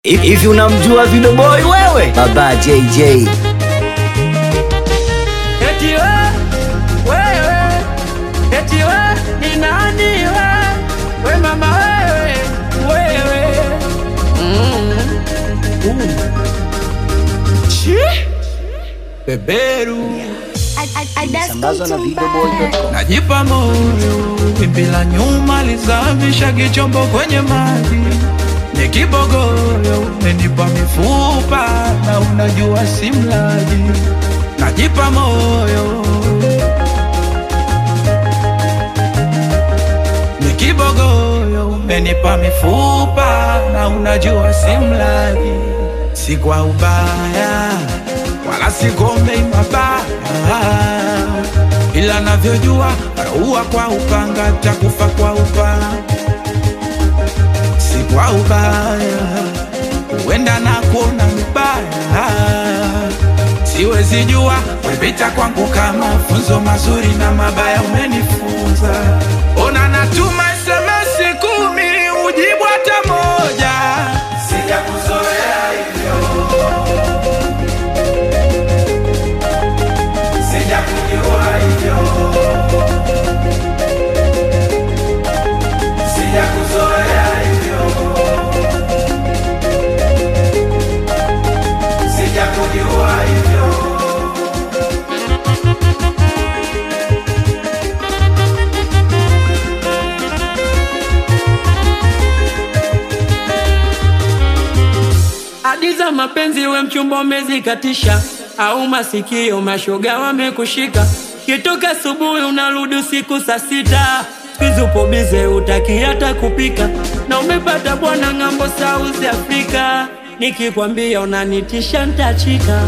Hivi unamjua Video Boy wewe? Baba JJ. Eti we, wewe, eti we, ni nani we? We mama wewe, wewe. Mm. Uh. Chi? Beberu Sambazwa na videoboy.com. najipa moyo, wimbi la nyuma lizamisha kichombo kwenye maji, ni kibogoyo, umenipa mifupa na unajua si mlaji, najipa moyo ni kibogoyo, umenipa mifupa na unajua si mlaji, si kwa ubaya wala sigombei mabaya, ila navyojua raua kwa upanga takufa kwa upanga, si kwa ubaya, huenda na kuona mbaya, siwezi jua wepita kwangu kama funzo mazuri na mabaya umenifunza. Ona natuma SMS kumi ujibu hata moja, sijakuzoea hivyo sijakujua hivyo, sijakuzoea hivyo, sijakujua hivyo. Hadi za mapenzi we mchumba umezikatisha, au masikio mashoga wamekushika, kitoka asubuhi unarudi usiku saa sita, siku upo bize utaki hata kupika, na umepata bwana ng'ambo South Africa, nikikwambia unanitisha ntachika.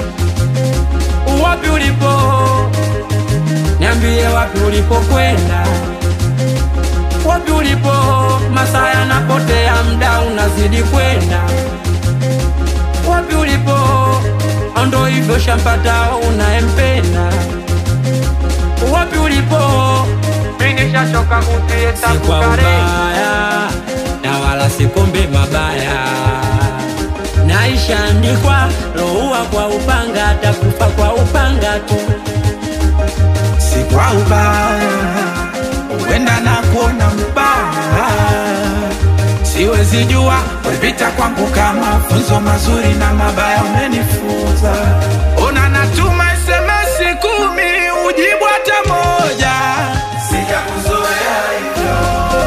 Wapi ulipo? Niambie wapi ulipokwenda, wapi ulipo? Masaa yanapotea, mda unazidi kwenda wapi ulipo? Ndo hivyo shampata unayempenda. Wapi ulipo? Mimi nishachoka kutie si kwa ubaya na wala si kombe mabaya, naishaandikwa roua kwa upanga, takufa kwa upanga tu. si kwa ubaya, huenda na kuona mbaya, siwezi jua wepita kwangu kama funzo mazuri na mabaya umenifunza. Ona natuma SMS kumi ujibu hata moja, sijakuzoea hivyo,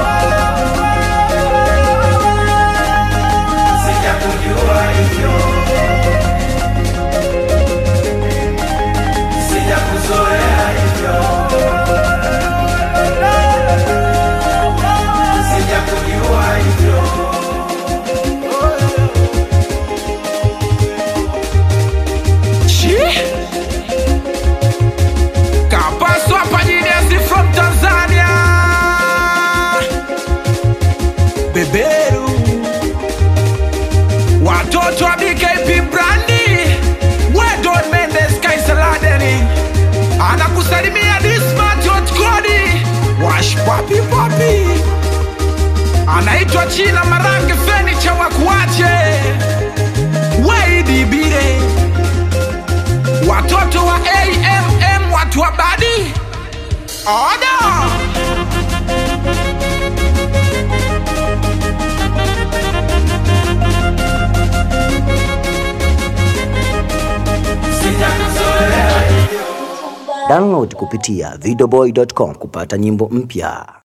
sijakujua hivyo, sijakuzoea hivyo, sijakujua hivyo. Chi? Kapaswa Pajinesi from Tanzania Beberu Watoto wa BKP Brandi Wedon Mendes Kaisaladeni Anakusalimia Dismat Kodi Wash Papi Papi Anaitwa China Marange Fenicha Wakuache Weidi Bire watoto wa AMM, watu wa badi oda Download kupitia videoboy.com kupata nyimbo mpya.